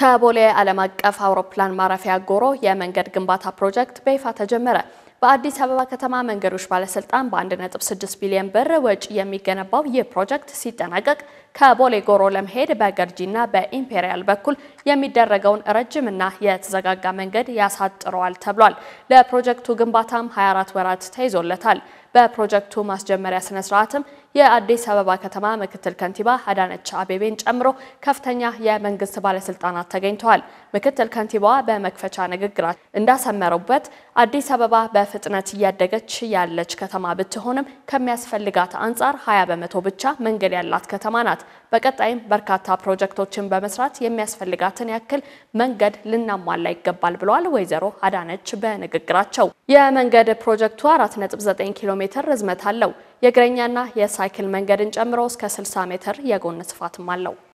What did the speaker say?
ከቦሌ ዓለም አቀፍ አውሮፕላን ማረፊያ ጎሮ የመንገድ ግንባታ ፕሮጀክት በይፋ ተጀመረ። በአዲስ አበባ ከተማ መንገዶች ባለስልጣን በ1.6 ቢሊዮን ብር ወጪ የሚገነባው ይህ ፕሮጀክት ሲጠናቀቅ ከቦሌ ጎሮ ለመሄድ በገርጂና በኢምፔሪያል በኩል የሚደረገውን ረጅምና የተዘጋጋ መንገድ ያሳጥረዋል ተብሏል። ለፕሮጀክቱ ግንባታም 24 ወራት ተይዞለታል። በፕሮጀክቱ ማስጀመሪያ ስነ ስርዓትም የአዲስ አበባ ከተማ ምክትል ከንቲባ አዳነች አቤቤን ጨምሮ ከፍተኛ የመንግስት ባለስልጣናት ተገኝተዋል። ምክትል ከንቲባዋ በመክፈቻ ንግግራቸው እንዳሰመሩበት አዲስ አበባ በፍጥነት እያደገች ያለች ከተማ ብትሆንም ከሚያስፈልጋት አንጻር 20 በመቶ ብቻ መንገድ ያላት ከተማ ናት። በቀጣይም በርካታ ፕሮጀክቶችን በመስራት የሚያስፈልጋትን ያክል መንገድ ልናሟላ ይገባል ብለዋል ወይዘሮ አዳነች በንግግራቸው። የመንገድ ፕሮጀክቱ 4.9 ኪሎ ሜትር ርዝመት አለው። የእግረኛና የሳይክል መንገድን ጨምሮ እስከ 60 ሜትር የጎን ስፋትም አለው።